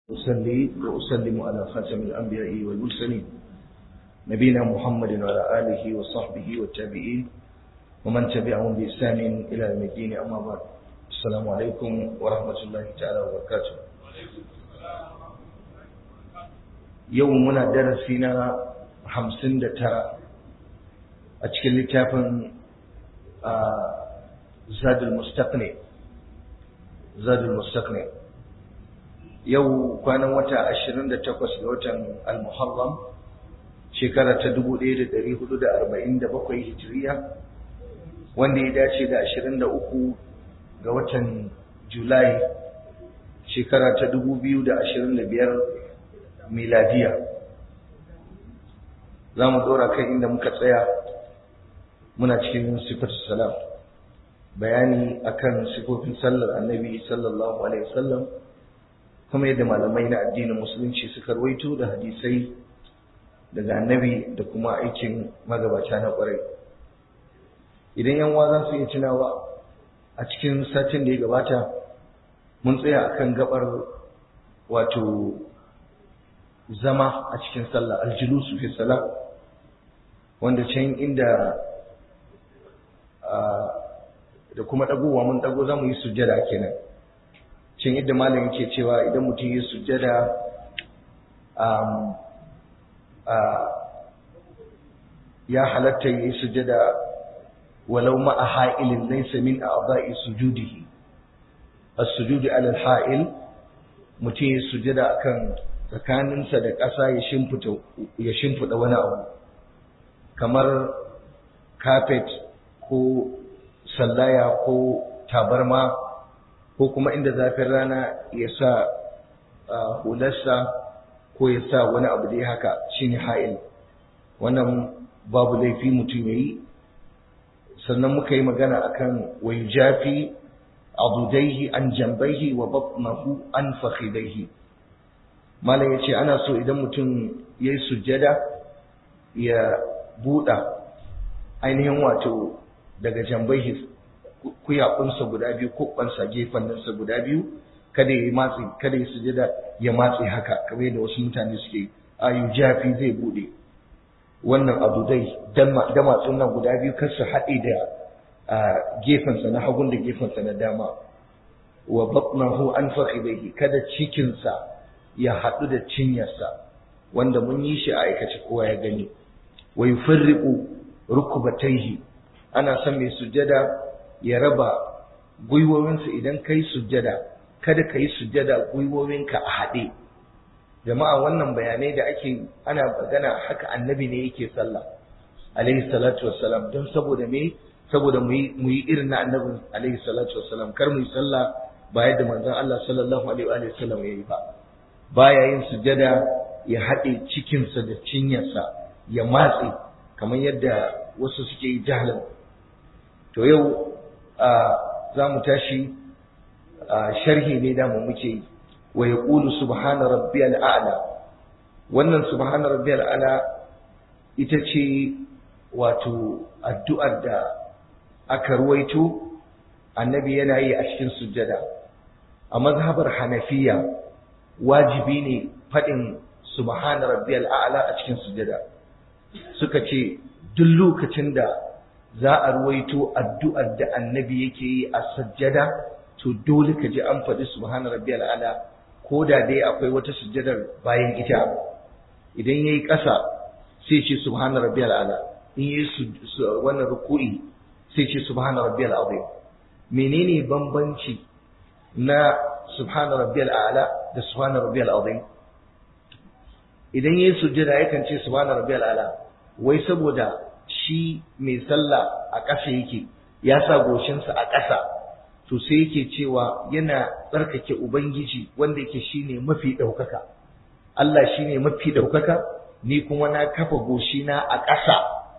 أصلي وأسلم على خاتم الأنبياء والمرسلين نبينا محمد وعلى آله وصحبه والتابعين ومن تبعهم بإحسان إلى يوم الدين أما بعد السلام عليكم ورحمة الله تعالى وبركاته يومنا درسنا خمسين ترى أتكلم لتافن زاد المستقنع زاد المستقنع yau kwanan wata 28 ga watan al-muharram shekara ta 1447 hijiriya wanda ya dace da 23 ga watan julai shekara ta 2025 miladiya za mu dora kai inda muka tsaya muna cikin sifatu salam bayani akan sifofin sallar annabi sallallahu alaihi wasallam kuma yadda malamai na addinin musulunci suka rawaito da hadisai daga annabi da kuma aikin magabata na kwarai idan yan za su iya tunawa a cikin satin da ya gabata mun tsaya akan gabar wato zama a cikin sallah aljulusu fi salah wanda can inda da kuma dagowa mun dago za mu yi sujjada kenan cin yadda malam yake cewa idan mutum ya sujjada ya halatta ya yi sujjada walau ma a ha'ilin laisa min a aba'i sujudihi as-sujudi ala al-ha'il mutum ya sujjada akan tsakaninsa da ƙasa ya shimfida ya shimfida wani abu kamar carpet ko sallaya ko tabarma ko kuma inda zafin rana ya sa hularsa ko ya sa wani abu da ya haka shine ha'il wannan babu laifi mutum ya yi sannan muka yi magana akan wai jafi abudaihi an jambaihi wa batnahu an fakhidaihi malam ya ce ana so idan mutum ya yi sujjada ya buɗa ainihin wato daga jambaihi kuyakunsa guda biyu kubbansa gefanninsa guda biyu kada ya matsi kada ya sujada ya matsi haka kamar yadda wasu mutane suke ayu jafi zai bude wannan abu dai da matsun nan guda biyu kar su haɗe da gefensa na hagun da gefensa na dama wa batnahu an fakhidaihi kada cikinsa ya haɗu da cinyarsa wanda mun yi shi a aikace kowa ya gani wa yufarriqu rukbatayhi ana son mai sujada ya raba gwiwowinsa idan kai sujjada kada ka yi sujjada gwiwowinka a haɗe jama'a wannan bayanai da ake ana magana haka annabi ne yake sallah alaihi salatu wassalam don saboda me saboda mu yi irin na annabi alaihi salatu wassalam kar mu yi sallah ba yadda manzon Allah sallallahu alaihi wa sallam yayi ba baya yin sujjada ya haɗe cikinsa da cinyarsa ya matse kamar yadda wasu suke yi jahlan to yau za mu tashi sharhi ne da mu muke wa ya ƙulu subhana rabbiyal a'la wannan subhana rabbiyal a'la ita ce wato addu'ar da aka ruwaito annabi yana yi a cikin sujjada a mazhabar hanafiya wajibi ne faɗin subhana rabbiyal a'la a cikin sujjada suka ce duk lokacin da za a ruwaito addu'ar da annabi yake yi a sajjada to dole ka ji an faɗi subhana rabbiyal ala ko da dai akwai wata sujjadar bayan ita idan yayi ƙasa sai ce subhana rabbiyal ala in yayi wannan ruku'i sai ce subhana rabbiyal azim menene bambanci na subhana rabbiyal ala da subhana rabbiyal azim idan yayi sujjada yakan ce subhana rabbiyal ala wai saboda shi mai sallah a ƙasa yake ya sa goshinsa a ƙasa to sai yake cewa yana tsarkake ubangiji wanda yake shine mafi ɗaukaka Allah shine mafi ɗaukaka ni kuma na kafa goshina a ƙasa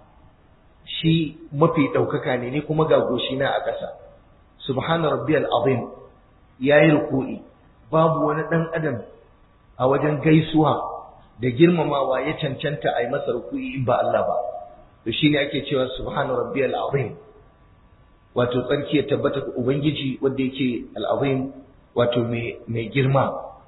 shi mafi ɗaukaka ne ni kuma ga goshina a ƙasa subhana rabbiyal azim yayi ruku'i babu wani ɗan adam a wajen gaisuwa da girmamawa ya cancanta a yi masa ruku'i in ba Allah ba to shine ake cewa subhana rabbiyal azim wato tsarki ya tabbata ga ubangiji wanda yake al-azim wato mai mai girma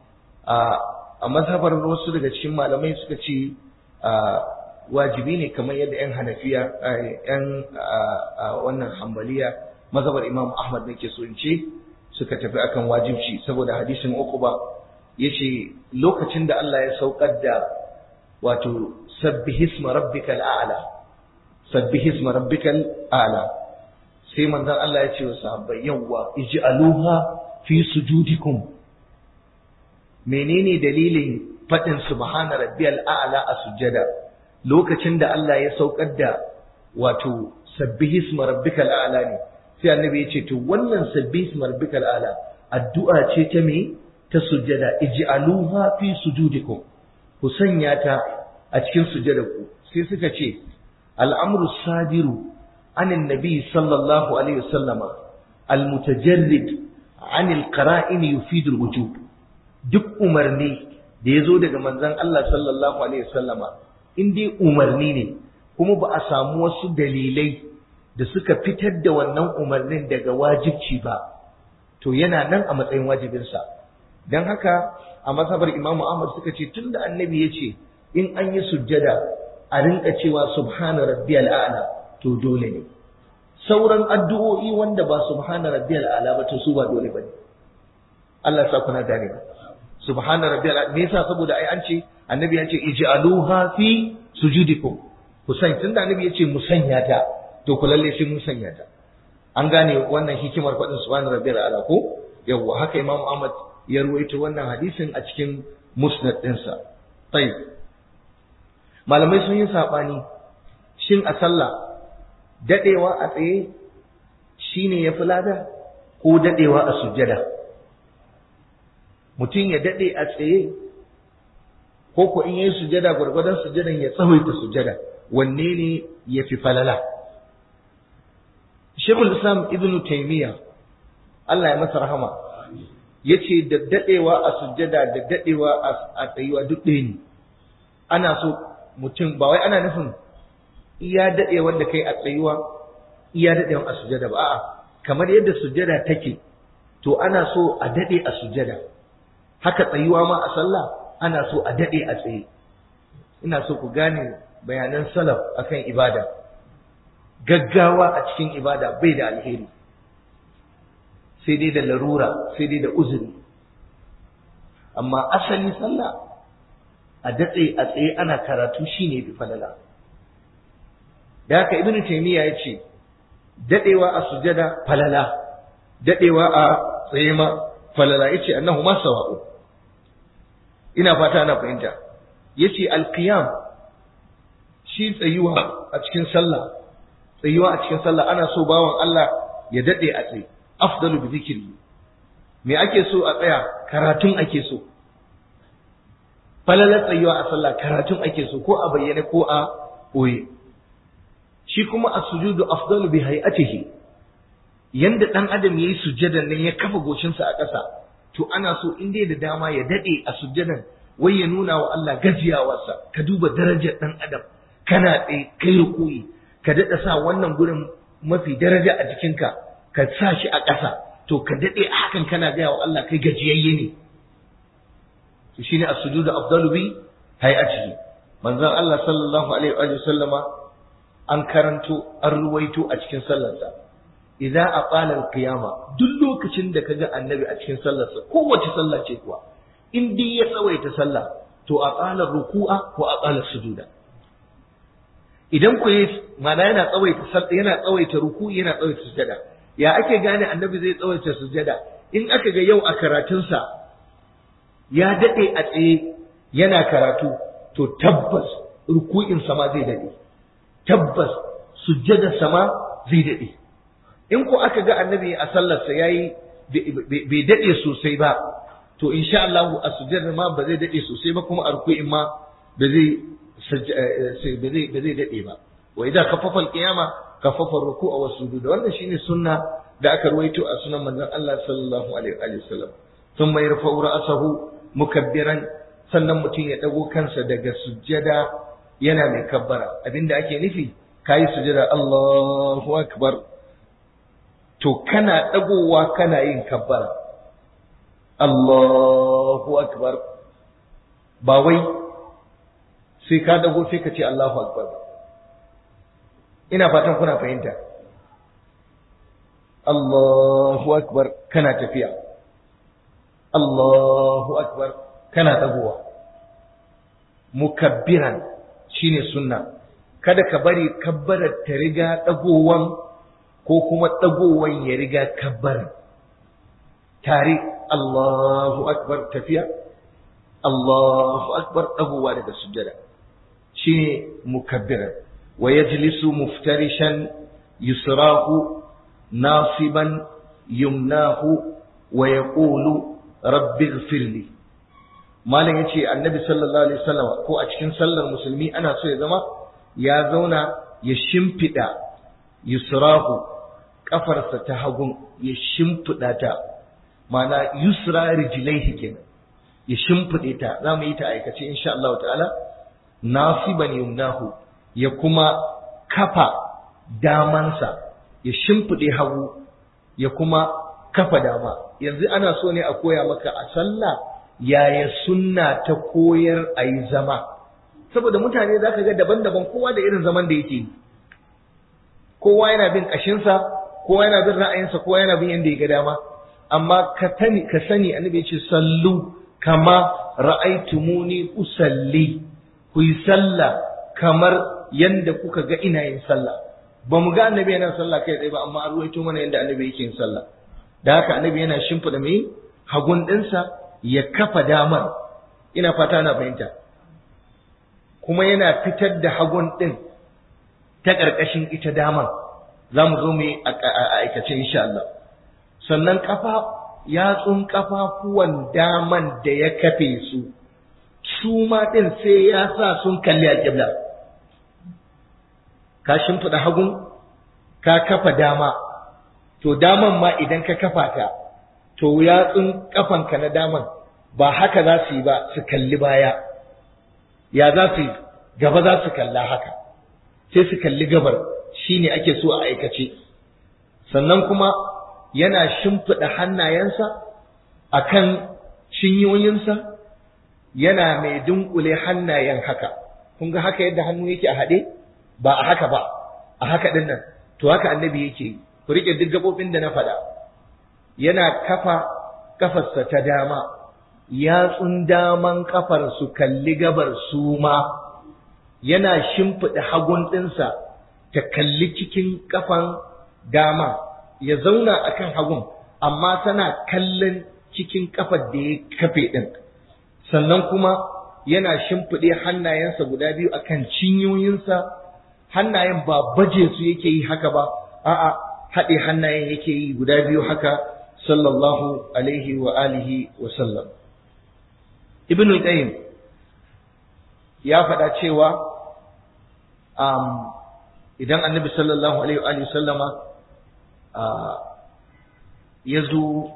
a mazhabar wasu daga cikin malamai suka ce wajibi ne kamar yadda 'yan hanafiya 'yan wannan hambaliya mazhabar imam ahmad nake so in ce suka tafi akan wajibci saboda hadisin uquba yace lokacin da Allah ya saukar da wato sabbihisma rabbikal a'la sabbihisma rabbikal a'la sai manzon Allah ya ce wa sahabbai yawwa ij'aluha fi sujudikum menene dalilin fadin subhana rabbiyal a'la a sujjada lokacin da Allah ya saukar da wato sabbihisma rabbikal a'la ne sai annabi ya ce to wannan sabbihisma rabbikal a'la addu'a ce ta me ta sujjada ij'aluha fi sujudikum ku sanya ta a cikin sujjadarku sai suka ce al'amru sadiru عن النبي صلى الله عليه وسلم المتجرد عن القرائن يفيد الوجوب duk umarni da ya zo daga manzon Allah sallallahu alaihi wasallama in dai umarni ne kuma ba a samu wasu dalilai da suka fitar da wannan umarnin daga wajibci ba to yana nan a matsayin wajibinsa don haka a mazhabar imamu ahmad suka ce tunda annabi ya ce in an yi sujjada a rinka cewa subhana rabbiyal a'la to dole ne sauran addu'o'i wanda ba subhana rabbiyal a'la ba to su ba dole bane Allah ya sa kuna gane ba subhana rabbiyal a'la me yasa saboda ai an ce annabi ya ce ij'aluha fi sujudikum ku san tunda annabi ya ce mu sanya ta to ku lalle sai mun sanya ta an gane wannan hikimar faɗin subhana rabbiyal a'la ko yawwa haka imamu Ahmad ya ruwaito wannan hadisin a cikin musnad ɗinsa tayyib malamai sun yi saɓani shin a sallah daɗewa a tsaye shi ne ya fi lada ko daɗewa a sujjada mutum ya daɗe a tsaye ko ko in yi sujjada gwargwadon sujjadan ya tsawaita sujjada wanne ne ya fi falala shekul islam ibn taimiyya Allah ya masa rahama ya ce da daɗewa a sujjada da daɗewa a tsayuwa duk ɗaya ne ana so mutum ba wai ana nufin iya daɗe wanda kai a tsayuwa iya daɗewan a sujada ba a'a kamar yadda sujada take to ana so a daɗe a sujada haka tsayuwa ma a sallah ana so a daɗe a tsaye ina so ku gane bayanan salaf akan ibada gaggawa a cikin ibada bai da alheri sai dai da larura sai dai da uzuri amma asali sallah a datse a tsaye ana karatu shine bi falala da haka ibnu taymiya yace dadewa a sujada falala dadewa a tsaye ma falala yace annahu ma sawa'u ina fata ana fahimta yace alqiyam shi tsayuwa a cikin sallah tsayuwa a cikin sallah ana so bawan Allah ya dade a tsaye afdalu bi zikri me ake so a tsaya karatun ake so falalar tsayuwa a sallah karatun ake so ko a bayyane ko a ɓoye shi kuma a sujudu afdalu bi hay'atihi yanda dan adam yayi sujjadan nan ya kafa goshinsa a ƙasa to ana so in dai da dama ya dade a sujjadan wai ya nuna wa Allah gajiyawarsa ka duba darajar dan adam kana tsaye kai rukuyi ka dada sa wannan gurin mafi daraja a jikinka ka sa shi a ƙasa to ka dade hakan kana gaya wa Allah kai gajiyayye ne to shine as-sujudu afdalu bi hay'atihi manzon Allah sallallahu alaihi wa sallama an karanto an ruwaito a cikin sallarsa idza aqala al-qiyama duk lokacin da kaga annabi a cikin sallarsa kowace sallah ce kuwa in dai ya tsawaita sallah to aqala ruku'a ko aqala sujuda idan ku yi mana yana tsawaita sallah yana tsawaita ruku'i yana tsawaita sujada ya ake gane annabi zai tsawaita sujada in aka ga yau a karatunsa ya dade a tsaye yana karatu to tabbas ruku'in sama zai dade tabbas sujjadar sama zai daɗe in ko aka ga annabi a sallarsa yayi bai daɗe sosai ba to insha Allah a sujjadar ma ba zai daɗe sosai ba kuma a ruku'in ma ba zai ba zai ba zai daɗe ba wa idan kaffafa alqiyama kaffafa ruku'a wa sujud wannan shine sunna da aka ruwaito a sunan manzon Allah sallallahu alaihi wa sallam thumma yarfa'u ra'sahu mukabbiran sannan mutum ya dago kansa daga sujjada yana mai kabbara abinda ake nufi kayi sujada Allahu akbar to kana dagowa kana yin kabbara Allahu akbar ba wai sai ka dago sai ka ce Allahu akbar ina fatan kuna fahimta Allahu akbar kana tafiya Allahu akbar kana dagowa mukabbiran shine sunna kada ka bari kabbarar ta riga dagowan ko kuma dagowan ya riga kabbarar tare Allahu akbar tafiya Allahu akbar dagowa daga sujjada shine mukabbiran wa yajlisu muftarishan yusrahu nasiban yumnahu wa yaqulu rabbi ighfirli malam yace annabi sallallahu alaihi wasallam ko a cikin sallar musulmi ana so ya zama ya zauna ya shimfida yusrahu kafarsa ta hagun ya shimfida ta mana yusra rijlaihi kenan ya shimfide ta za mu yi ta aikace insha Allah ta'ala nasiban yumnahu ya kuma kafa damansa ya shimfide hagu ya kuma kafa dama yanzu ana so ne a koya maka a sallah yaya sunna ta koyar a yi zama saboda mutane za ka ga daban-daban kowa da irin zaman da yake yi kowa yana bin ƙashinsa kowa yana bin ra'ayinsa kowa yana bin yadda ya ga dama amma ka tani ka sani annabi ce sallu kama ra'aitumuni usalli ku yi sallah kamar yanda kuka ga ina yin sallah ba mu ga annabi yana sallah kai tsaye ba amma an ruwaito mana yanda annabi yake yin sallah da haka annabi yana shimfida mai hagun ɗinsa ya kafa damar ina fata na fahimta kuma yana fitar da hagun ɗin ta ƙarƙashin ita damar za mu zo mu yi a aikace insha Allah sannan kafa yatsun kafafuwan daman da ya kafe su su ma ɗin sai ya sa sun kalli a ƙibla ka shimfiɗa hagun ka kafa dama to daman ma idan ka kafa ta to yatsun kafanka na daman ba haka za su yi ba su kalli baya ya za su yi gaba za su kalla haka sai su kalli gabar shine ake so a aikace sannan kuma yana shimfiɗa hannayensa a kan cinyoyinsa yana mai dunkule hannayen haka kun ga haka yadda hannu yake a haɗe ba a haka ba a haka ɗin nan to haka annabi yake yi ku riƙe duk gaɓoɓin da na faɗa yana kafa kafarsa ta dama yatsun daman kafar su kalli gabar su ma yana shimfiɗa hagun ɗinsa ta kalli cikin kafan dama ya zauna a kan hagun amma tana kallon cikin kafar da ya kafe ɗin sannan kuma yana shimfiɗe hannayensa guda biyu a kan cinyoyinsa hannayen ba baje su yake yi haka ba a'a haɗe hannayen yake yi guda biyu haka sallallahu alaihi wa alihi wa sallam ibn qayyim ya faɗa cewa idan annabi sallallahu alaihi wa sallama ya zo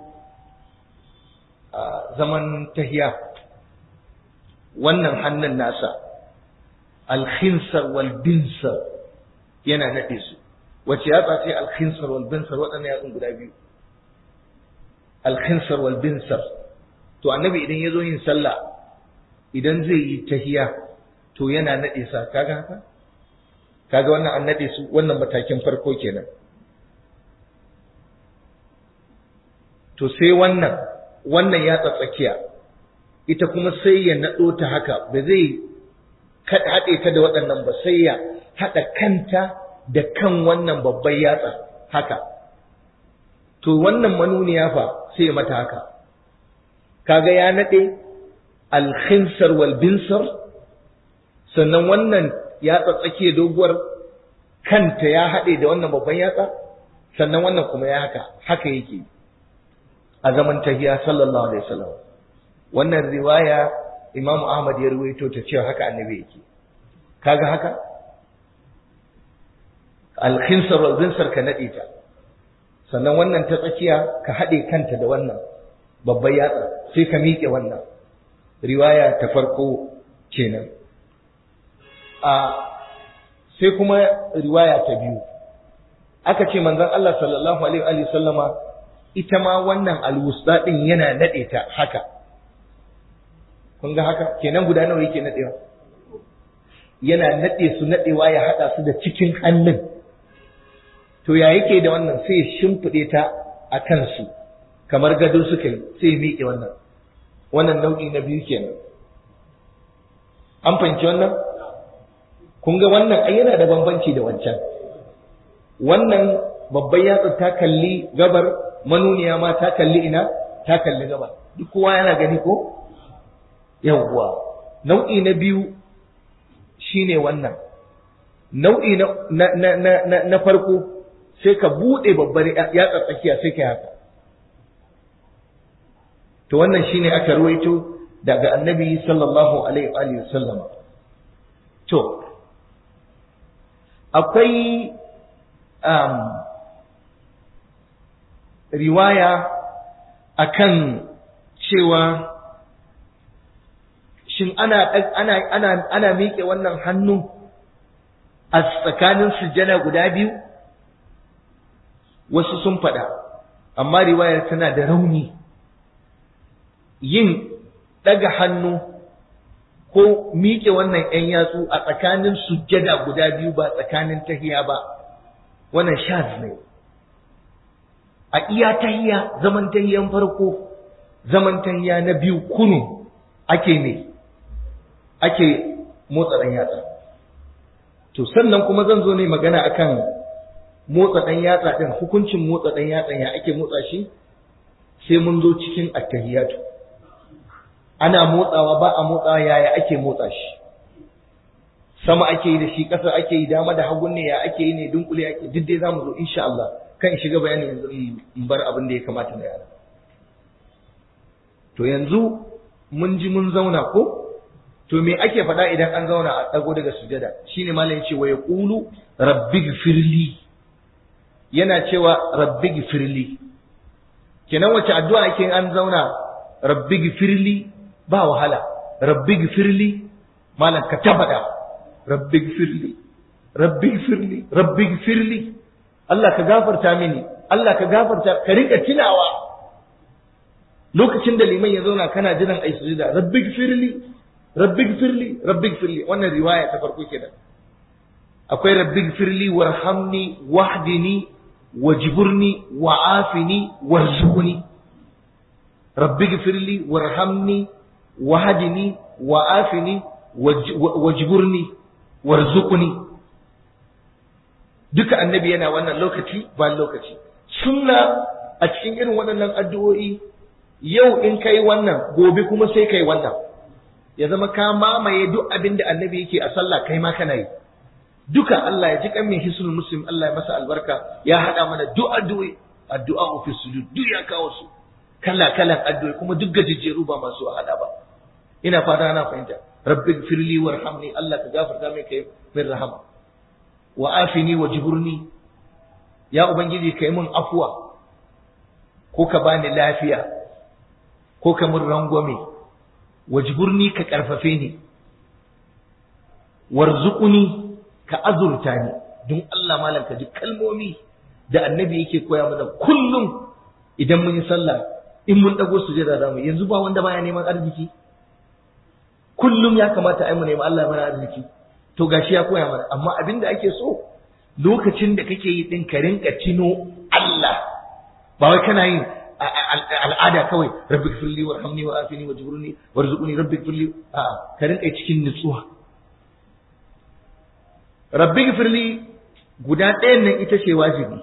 zaman tahiya wannan hannun nasa alkhinsar wal binsar yana naɗe su wace yatsa ce alkhinsar wal binsar waɗannan yatsun guda biyu alkhinsar wal binsar to annabi idan ya zo yin sallah idan zai yi tahiya to yana naɗe sa kaga haka kaga wannan an naɗe su wannan matakin farko kenan to sai wannan wannan ya tsakiya ita kuma sai ya naɗo ta haka ba zai haɗe ta da waɗannan ba sai ya haɗa kanta da kan wannan babban yatsa haka to wannan manuniya fa sai ya mata haka kaga ya naɗe alkhinsar wal binsar sannan wannan yatsa tsakiya doguwar kanta ya haɗe da wannan babban yatsa sannan wannan kuma ya haka haka yake a zaman tahiya sallallahu alaihi wasallam wannan riwaya Imam Ahmad ya ruwaito ta cewa haka annabi yake kaga haka al-khinsar wal binsar ka nade ta sannan wannan ta tsakiya ka hade kanta da wannan babban yatsa sai ka miƙe wannan riwaya ta farko kenan a sai kuma riwaya ta biyu aka ce manzon Allah sallallahu alaihi wa sallama ita ma wannan alwusta din yana nade ta haka kun ga haka kenan guda nawa yake nadewa yana nade su nadewa ya hada su da cikin hannun to ya yake da wannan sai ya shimfide ta a kansu kamar gado suka yi sai ya miƙe wannan wannan nau'i na biyu kenan an fahimci wannan kun ga wannan ai yana da bambanci da wancan wannan babban yatsa ta kalli gabar manuniya ma ta kalli ina ta kalli gabar duk kowa yana gani ko yawwa nau'i na biyu shine wannan nau'i na na na na, na farko sai ka bude babbar yatsa tsakiya sai ka haka to wannan shine aka ruwaito daga annabi sallallahu alaihi wa sallam to akwai um, riwaya akan cewa shin ana ana ana ana miƙe wannan hannu a tsakanin sujjada guda biyu wasu sun faɗa amma riwayar tana da rauni yin ɗaga hannu ko miƙe wannan ‘yan yatsu a tsakanin sujjada guda biyu ba tsakanin tahiya ba wannan shaz ne a iya tahiya zaman tahiyan farko zaman tahiya na biyu kunu ake ne ake motsa ɗan yatsa to sannan kuma zan zo ne magana akan motsa ɗan yatsa ɗin hukuncin motsa ɗan yatsa ya ake motsa shi sai mun zo cikin attahiyatu ana motsawa ba a motsawa yaya ake motsa shi sama ake yi da shi ƙasa ake yi dama da hagun ne ya ake yi ne dunkule ake duk dai zamu zo insha Allah kan shiga bayani yanzu in bar abin da ya kamata da yara to yanzu mun ji mun zauna ko to me ake faɗa idan an zauna a ɗago daga sujada shine malam ya ce wa yaqulu rabbighfirli yana cewa rabbighfirli kenan wace addu'a ake an zauna rabbighfirli ba wahala rabbighfirli malam ka tabbata rabbighfirli rabbighfirli rabbighfirli Allah ka gafarta mini Allah ka gafarta ka rika tunawa lokacin da liman ya zauna kana jiran ai sujuda rabbighfirli rabbighfirli rabbighfirli wannan riwaya ta farko kenan akwai rabbighfirli warhamni wahdini wajburni wa'afini warzuqni rabbighfirli warhamni wahdini wa'afini wajburni warzuqni duka annabi yana wannan lokaci ba lokaci sunna a cikin irin waɗannan addu'o'i yau in kai wannan gobe kuma sai kai wannan ya zama ka mamaye duk abin da annabi yake a sallah kai ma kana yi duka Allah ya ji kan mai hisnul muslim Allah ya masa albarka ya hada mana duk addu'o'i addu'a fi sujud duk ya kawo su kala kalan addu'o'i kuma duk gajejjeru ba masu hada ba ina fata ana fahimta rabbi firli warhamni Allah ka gafarta mai kai min rahama wa afini wa jiburni ya ubangiji kai mun afuwa ko ka bani lafiya ko ka mun rangwame wajburni ka karfafe ni warzuquni ka azurta ni don Allah malam ka ji kalmomi da annabi yake koya mana kullum idan mun yi sallah in mun dago sujada zamu yanzu ba wanda baya neman arziki kullum ya kamata ai mu nemi Allah mana arziki to gashi ya koya mana amma abin da ake so lokacin da kake yi din ka rinka tino Allah ba wai kana yin al'ada kawai rabbi firli warhamni wa afini wa jibruni warzuqni rabbi firli a ka rinka cikin nutsuwa rabbi firli guda ɗayan nan ita ce wajibi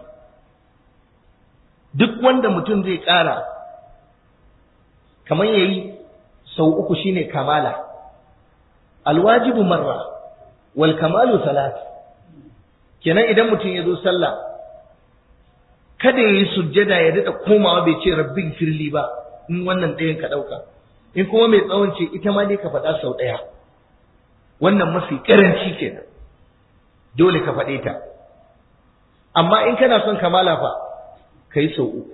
duk wanda mutum zai ƙara kamar yayi sau uku shine kamala alwajibu marra wal kamalu salat kenan idan mutum ya zo sallah kada ya yi sujjada ya daɗa komawa bai ce rabbi firli ba in wannan ɗayan ka ɗauka in kuma mai tsawon ce ita ma dai ka faɗa sau ɗaya wannan mafi ƙaranci kenan dole ka faɗe ta amma in kana son kamala fa ka yi sau uku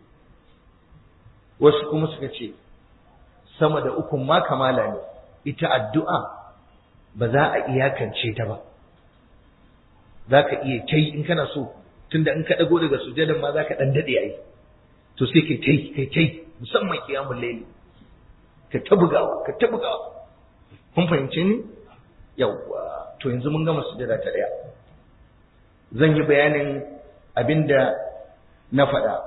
wasu kuma suka ce sama da ukun ma kamala ne ita addu'a ba za a iyakance ta ba za ka iya kai in kana so tunda in ka ɗago daga sujadan ma za ka ɗan daɗe a yi to sai kai kai kai kai musamman kiyamun laili ka ta bugawa ka ta bugawa kun fahimce ni yawwa to yanzu mun gama sujada ta daya zan yi bayanin abinda na faɗa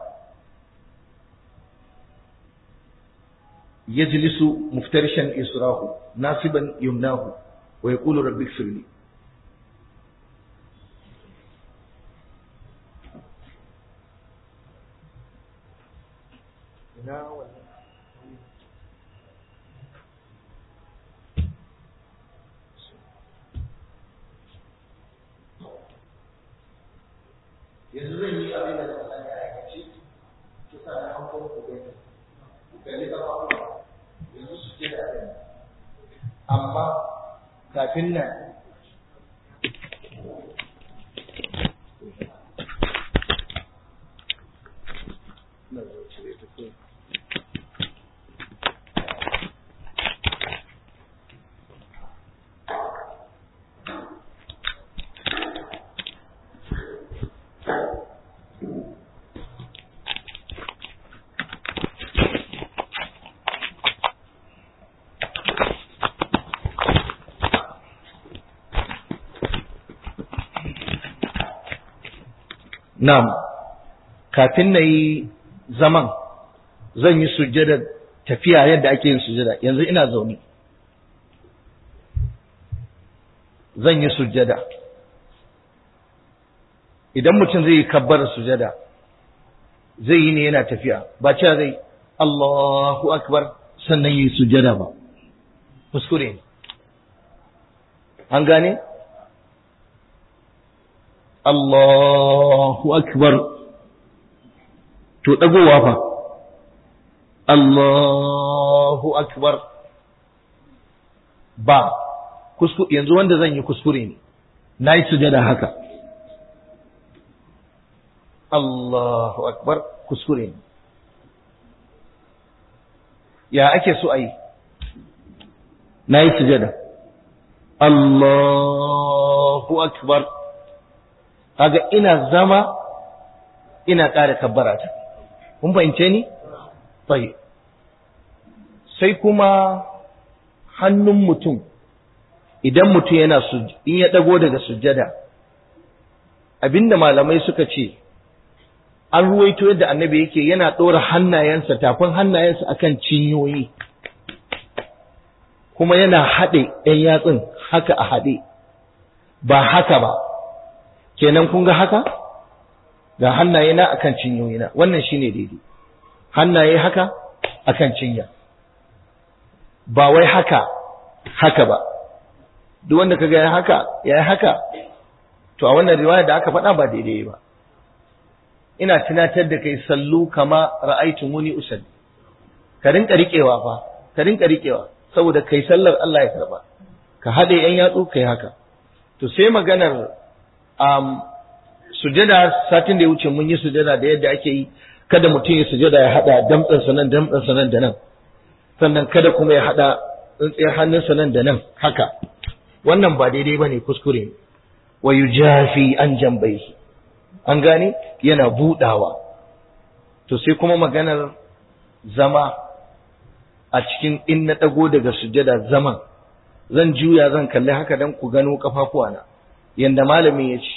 yajlisu muftarishan israhu nasiban yumnahu wa yaqulu rabbi ighfirli ina wannan yanzu zan yi abin da na sani a aikace ki sa na hankali ku gani ku kalli kafafuwa yanzu su ke da abin amma kafin nan na zo cire ta kawai Na'am, kafin na yi zaman zan yi sujjada tafiya yadda ake yin sujjada, yanzu ina zaune. Zan yi sujjada. Idan mutum zai yi kabbar sujjada, zai yi ne yana tafiya, ba cewa zai Allahu Akbar sannan yi sujjada ba. Kuskure ne. An gane? Allahu Akbar to ɗagowa fa Allahu Akbar ba yanzu wanda zan yi kuskure ne na yi sujada haka Allahu Akbar kuskure ne ya ake so a yi na yi sujada Allahu Akbar kaga ina zama ina ƙara kabbara ta kun fahimce ni sai sai kuma hannun mutum idan mutum yana in ya dago daga sujjada abinda malamai suka ce an ruwaito yadda annabi yake yana ɗora hannayensa tafin hannayensa akan cinyoyi kuma yana haɗe ɗan yatsun haka a haɗe ba haka ba kenan kun ga haka ga hannaye na akan cinyoyina wannan shine daidai hannaye haka akan cinya ba wai haka haka ba duk wanda kaga ya haka ya haka to a wannan riwaya da aka faɗa ba daidai ba ina tunatar da kai sallu kama ra'aytumuni usalli ka rinka riƙewa fa ka rinka riƙewa saboda kai sallar Allah ya karba ka haɗe yan yatsu kai haka to sai maganar um, sujada satin da ya wuce mun yi sujada da yadda ake yi kada mutum ya sujada ya hada damtsansa nan damtsansa nan da nan sannan kada kuma ya hada tsintsiyar hannunsa nan da nan haka wannan ba daidai ba ne kuskure ne wa yujafi an jambai an gane yana budawa to sai kuma maganar zama a cikin in na dago daga sujada zaman zan juya zan kalli haka dan ku gano kafafuwana yanda malamin ya ce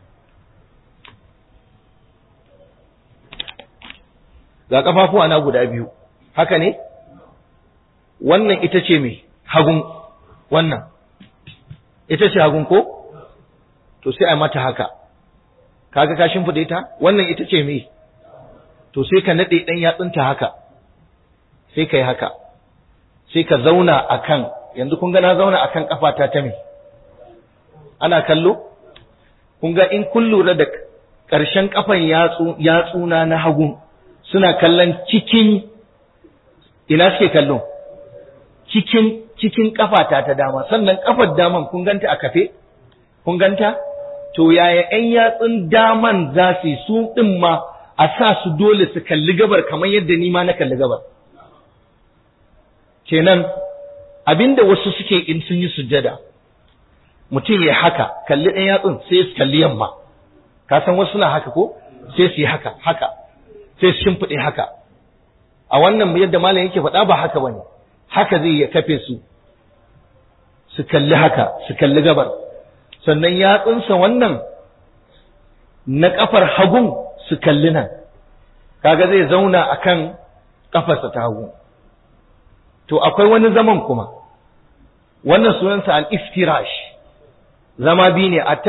ga kafafuwa na guda biyu haka ne wannan ita ce mai hagun wannan ita ce hagun ko to sai a mata haka kaga ka shimfida ita wannan ita ce mai to sai ka nade dan yatsunta haka sai ka yi haka sai ka zauna akan yanzu kun ga na zauna akan kafata ta me ana kallo kun ga in kun lura da ƙarshen kafan yatsuna na hagun suna kallon cikin ina suke kallo cikin cikin kafata ta dama sannan kafar daman kun ganta a kafe kun ganta to yaya ƴan yatsun daman za su su din ma a sa su dole su kalli gabar kamar yadda ni ma na kalli gabar kenan abinda wasu suke in sun yi sujjada mutum ya haka kalli ɗan yatsun sai su kalli yamma ka san wasu na haka ko sai su yi haka haka sai su shimfiɗe haka a wannan yadda malam yake faɗa ba haka bane haka zai ya kafe su su kalli haka su kalli gabar sannan yatsunsa wannan na kafar hagun su kalli nan kaga zai zauna akan kafarsa ta hagu to akwai wani zaman kuma wannan sunansa al-iftirash zama biyu ne a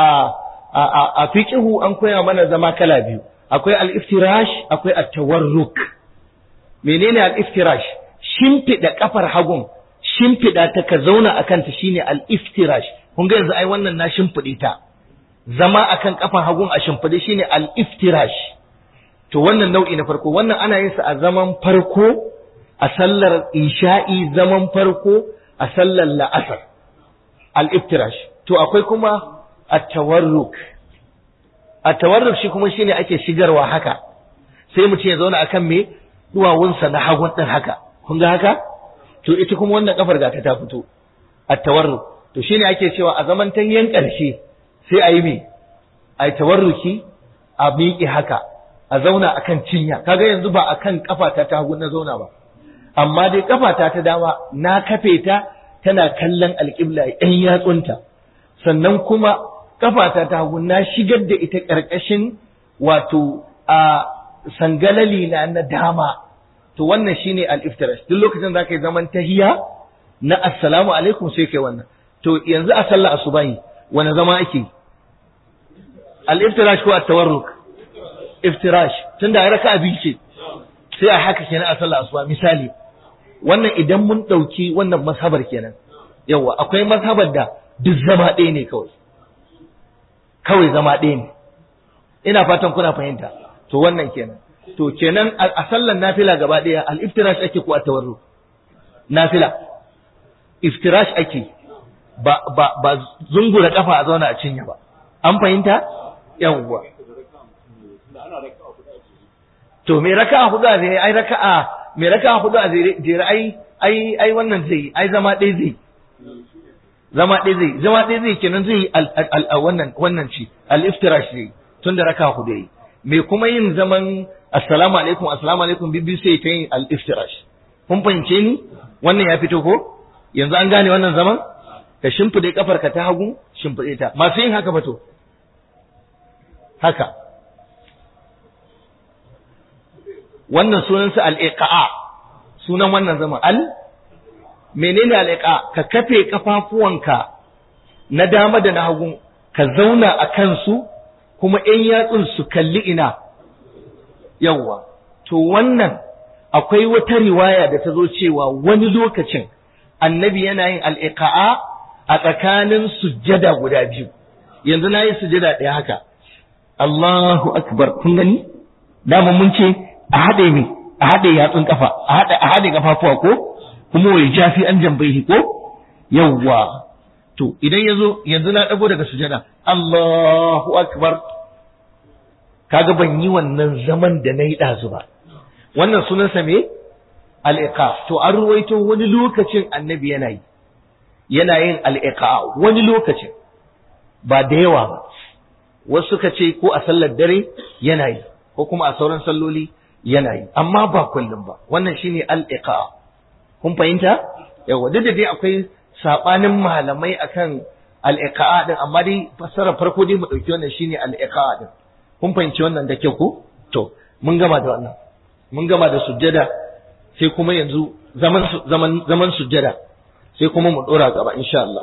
a fiqhu an koya mana zama kala biyu akwai al-iftirash akwai at-tawarruk menene al-iftirash shimfida kafar hagun shimfida ta ka zauna akan ta shine al-iftirash kun ga yanzu ai wannan na shimfide ta zama akan kafar hagun a shimfide shine al-iftirash to wannan nau'i na farko wannan ana yin sa a zaman farko a sallar isha'i zaman farko a sallar la'asar al-iftirash to akwai kuma at-tawarruk at-tawarruk shi kuma shine ake shigarwa haka sai mu ce ya zauna akan me duwawunsa na hagun din haka kun ga haka to ita kuma wannan kafar ga ta fito at-tawarruk to shine ake cewa a zaman tanyen karshe sai a yi me a tawarruki a miƙe haka a zauna akan cinya kaga yanzu ba akan kafata ta hagu na zauna ba amma dai kafata ta dama na kafe ta tana kallon alƙibla ɗan yatsunta sannan kuma kafata ta hagu na shigar da ita ƙarƙashin wato a sangalali na na dama to wannan shine al-iftirash duk lokacin da yi zaman tahiya na assalamu alaikum sai kai wannan to yanzu a sallah asubahi wani zama ake al-iftirash ko at-tawarruk iftirash tunda ai raka'a biyu ce sai a haka kenan a sallah asuba misali wannan idan mun dauki wannan mazhabar kenan yawa akwai mazhabar da duk zama ɗaya ne kawai kawai zama ɗaya ne ina fatan kuna fahimta to wannan kenan to kenan a sallan nafila gaba ɗaya al-iftirash ake ko at-tawarruk nafila iftirash ake ba ba ba zungura kafa a zauna a cinya ba an fahimta yawwa to me raka'a hudu a zai ai raka'a me raka'a hudu a jere ai ai ai wannan zai ai zama ɗaya zai zama ɗaya zai zama ɗaya zai kenan zai al wannan wannan ci al iftirash zai tun da raka'a hudu yayi me kuma yin zaman assalamu alaikum assalamu alaikum bibbi sai ta yin al iftirash kun fahimce ni wannan ya fito ko yanzu an gane wannan zaman ka shimfide kafarka ta hagu shimfide ta masu yin haka ba to haka wannan sunansa al'iƙa'a sunan wannan zama al menene al'iƙa ka kafe kafafuwanka na dama da na hagu ka zauna a kansu kuma ‘yan yatsun su kalli ina yawwa to wannan akwai wata riwaya da ta zo cewa wani lokacin annabi yana yin al'iƙa'a a tsakanin sujjada guda biyu yanzu na yi sujjada ɗaya haka Allahu akbar kun gani dama mun ce a haɗe ne a haɗe yatsun kafa a haɗe a haɗe kafafuwa ko kuma wai jafi an jambaihi ko yawwa to idan yazo yanzu na dago daga sujada Allahu akbar kaga ban yi wannan zaman da nayi dazu ba wannan sunansa me al-iqa to an ruwaito wani lokacin annabi yana yi yana yin al-iqa wani lokacin ba da yawa ba wasu suka ce ko a sallar dare yana yi ko kuma a sauran salloli yana yi amma ba kullum ba wannan shine al-iqa kun fahimta yawa duk da dai akwai sabanin malamai akan al-iqa din amma dai fassara farko dai mu dauki wannan shine al-iqa din kun fahimci wannan da kyau ko to mun gama da wannan mun gama da sujjada sai kuma yanzu zaman zaman zaman sujjada sai kuma mu dora gaba insha Allah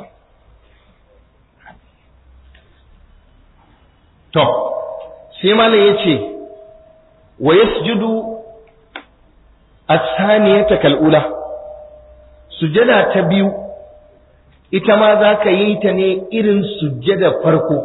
to sai malam yace wa yasjudu as-saniyata kal'ula sujada ta biyu ita ma za ka yi ta ne irin sujada farko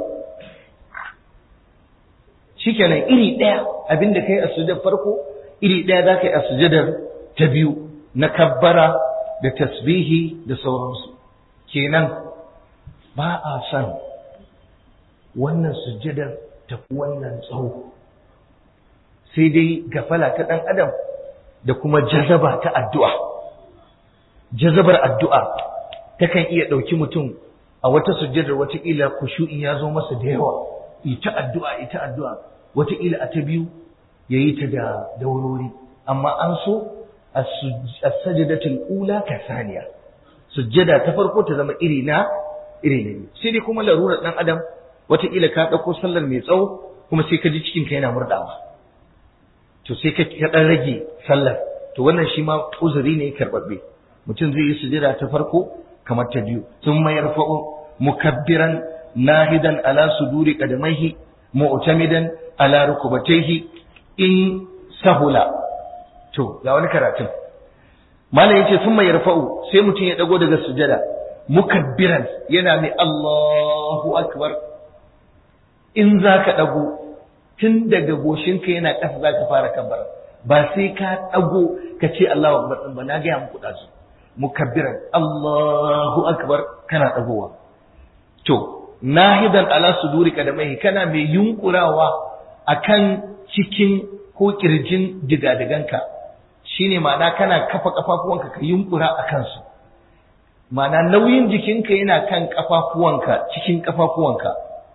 shikenan iri ɗaya abinda kai a sujadar farko iri ɗaya za ka yi a sujadar ta biyu na kabbara da tasbihi da sauransu kenan ba a son wannan sujadar tafi wannan tsawo sai dai gafala ta ɗan adam da kuma jazaba ta addu'a jazabar addu'a takan iya ɗauki mutum a wata sujjadar wataƙila kushu'in ya zo masa da yawa ita addu'a ita addu'a wataƙila a ta biyu ya yi ta da daurori amma an so as-sajdatul ula ka saniya sujjada ta farko ta zama iri na iri ne sai dai kuma larurar dan adam wataƙila ka ɗauko sallar mai tsawo kuma sai ka ji cikin ka yana murɗawa to sai ka ɗan rage sallar to wannan shi ma uzuri ne karɓaɓɓe mutum zai yi sujjada ta farko kamar ta biyu sun mayar fa'o mukabbiran nahidan ala suduri qadamaihi mu'tamidan ala rukubatayhi in sahula to ga wani karatun malam yace sun mai yarfa'u sai mutum ya dago daga sujada mukabbiran yana mai Allahu akbar in zaka dago tun daga goshinka yana ƙasa zaka fara kabbara ba sai ka dago ka ce Allahu akbar din ba na ga muku dazu mukabbiran Allahu akbar kana dagowa to nahidan ala suduri kadamai kana mai yunkurawa akan cikin ko kirjin digadiganka shine ma'ana kana kafa kafafuwanka ka yunkura a kansu ma'ana nauyin jikinka yana kan kafafuwanka cikin kafafuwanka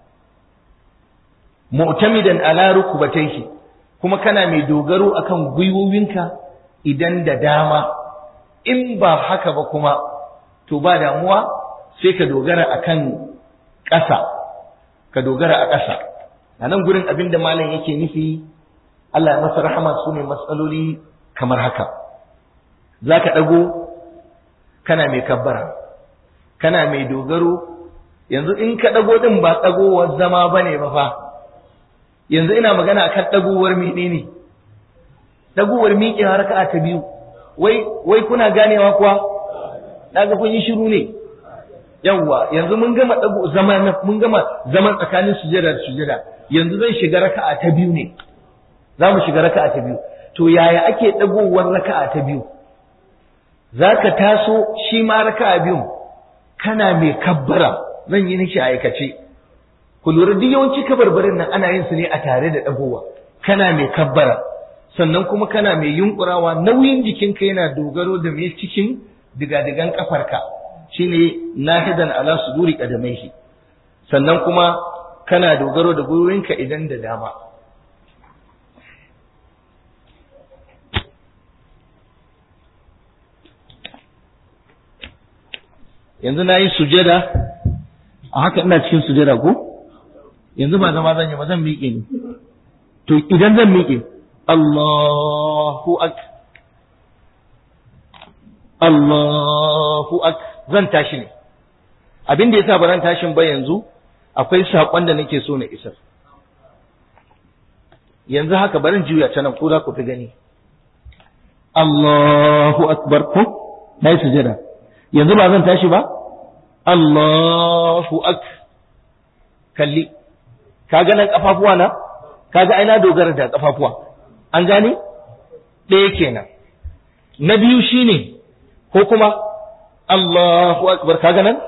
mu'tamidan ala rukubatayhi kuma kana mai dogaro akan gwiwowinka idan da dama in ba haka ba kuma to ba damuwa sai ka dogara akan ƙasa ka dogara a ƙasa a nan gurin abin da malam yake nufi Allah ya masa rahama su ne matsaloli kamar haka za ka ɗago kana mai kabbara kana mai dogaro yanzu in ka ɗago ɗin ba ɗagowar zama ba ne ba fa yanzu ina magana akan ɗagowar menene ɗagowar miƙewa raka'a ta biyu wai wai kuna ganewa kuwa daga kun yi shiru ne yawwa yanzu mun gama dago zama mun gama zaman tsakanin sujada da sujada yanzu zan shiga raka'a ta biyu ne za mu shiga raka'a ta biyu to yaya ake dagowar raka'a ta biyu zaka taso shi ma raka'a biyun kana mai kabbara zan yi nishi aikace ku lura duk yawanci kabarbarin nan ana yin su ne a tare da dagowa kana mai kabbara sannan kuma kana mai yunkurawa nauyin jikinka yana dogaro da mai cikin digadigan kafarka shine nahidan ala suduri qadamaihi sannan kuma kana dogaro da gwiwoyinka idan da dama yanzu na yi sujada a haka ina cikin sujada ko yanzu ba zama zan yi ba zan miƙe ni to idan zan miƙe Allahu ak Allahu ak zan tashi ne abin da yasa ba zan tashin ba yanzu akwai saƙon da nake so na isar yanzu haka barin juya ta nan ko za ku fi gani Allahu akbar ko na yi sujada yanzu ba zan tashi ba Allahu ak kalli kaga nan kafafuwa na kaga ai na dogara da kafafuwa an gane ɗaya kenan na biyu shine ko kuma Allahu akbar kaga nan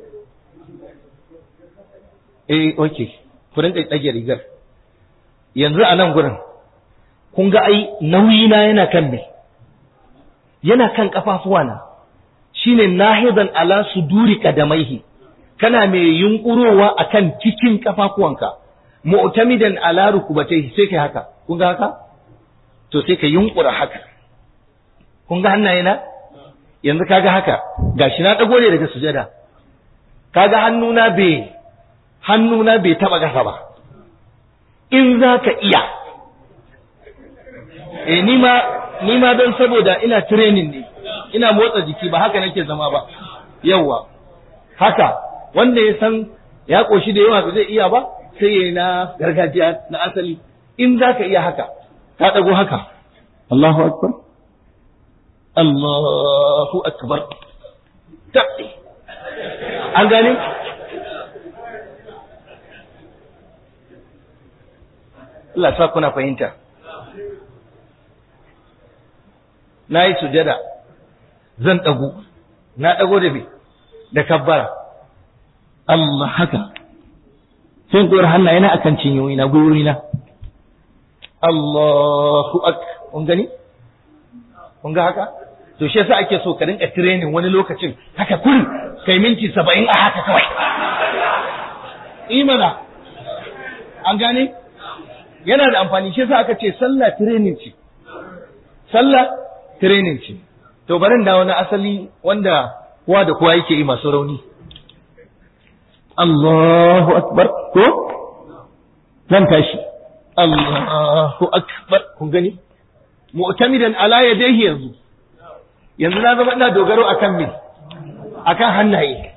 eh okay ku rinka ɗage rigar yanzu a nan gurin kun ga ai nauyi na yana kan me yana kan kafafuwa na shine nahidan ala suduri kadamaihi kana mai yunkurowa akan cikin kafafuwanka mu'tamidan ala rukubatayhi sai kai haka kun ga haka to sai ka yunkura haka kun ga hannaye na yanzu kaga haka gashi na dago ne daga sujada kaga hannuna bai hannuna bai taba gasa ba in za ka iya eh ni ma ni ma don saboda ina training ne ina motsa jiki ba haka nake zama ba yawa haka wanda ya san ya koshi da yawa ba zai iya ba sai yayi na gargajiya na asali in za ka iya haka ka dago haka Allahu akbar Allahu akbar tabbi an gane Allah sa kuna fahimta na yi sujada zan ɗago na ɗago da bi da kabbara Allah haka sai koyar hannaye na akan cinyoyi na gwiwoyi na Allahu ak kun gani kun ga haka to shi yasa ake so ka rinka training wani lokacin haka kun kai minti saba'in a haka kawai imana an gane yana da amfani shi yasa aka ce sallah training ce sallah training ce to barin da wani asali wanda kowa da kowa yake yi masu rauni Allahu akbar ko zan tashi Allahu akbar kun gani mu'tamidan ala yadayhi yanzu yanzu na zama ina dogaro akan me akan hannaye